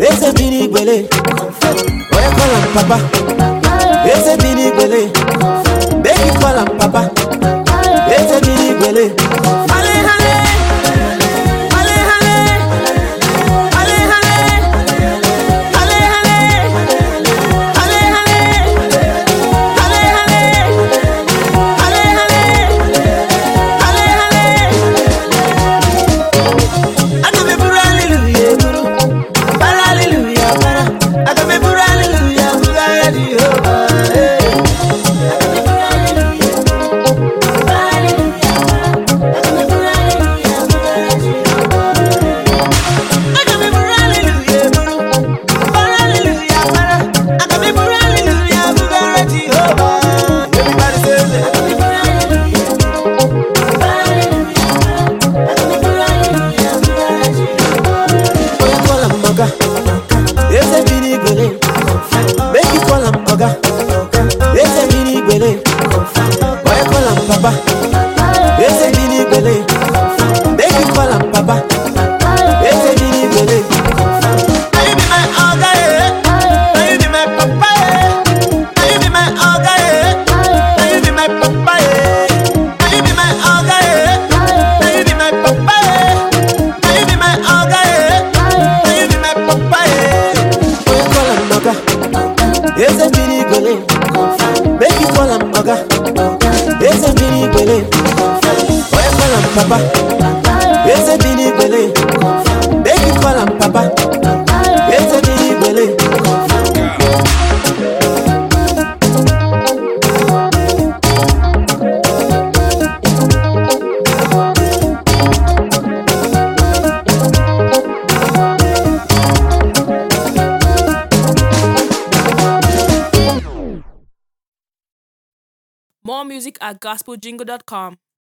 Eze bini gbele. Oya call am papa. Eze bini gbele. Make you call am papa. Eze bini gbele. Ale ale. Ale ale. Ale ale. Ale ale. Ale ale. Ale ale. Ale ale. Ale ale. Agame buru hallelujah buru. Bara hallelujah bara. Agame buru hallelujah buru hallelujah. Hey. Agame buru hallelujah buru. Bara hallelujah bara. Agame buru hallelujah buru hallelujah. Everybody say it. Oya call am oga. Eze bini gbele. Make you call am oga. Eze bini gbele. Oya call am papa. Eze bini gbele. Make you call am papa. Eze bini gbele. Now you be my oga, eh. Now you be my papa, eh. Now you be my oga, eh. Now you be my papa, eh. Now you be my oga, eh. Now you be my papa, eh. Now you be my oga, eh. Now you be my papa, eh. Oya call am oga. Eze bini gbele. Make you call am oga. Eze bini gbele. Oya call am papa. Eze bini gbele. Make you call am papa. Eze bini gbele. More music at gospeljingle.com.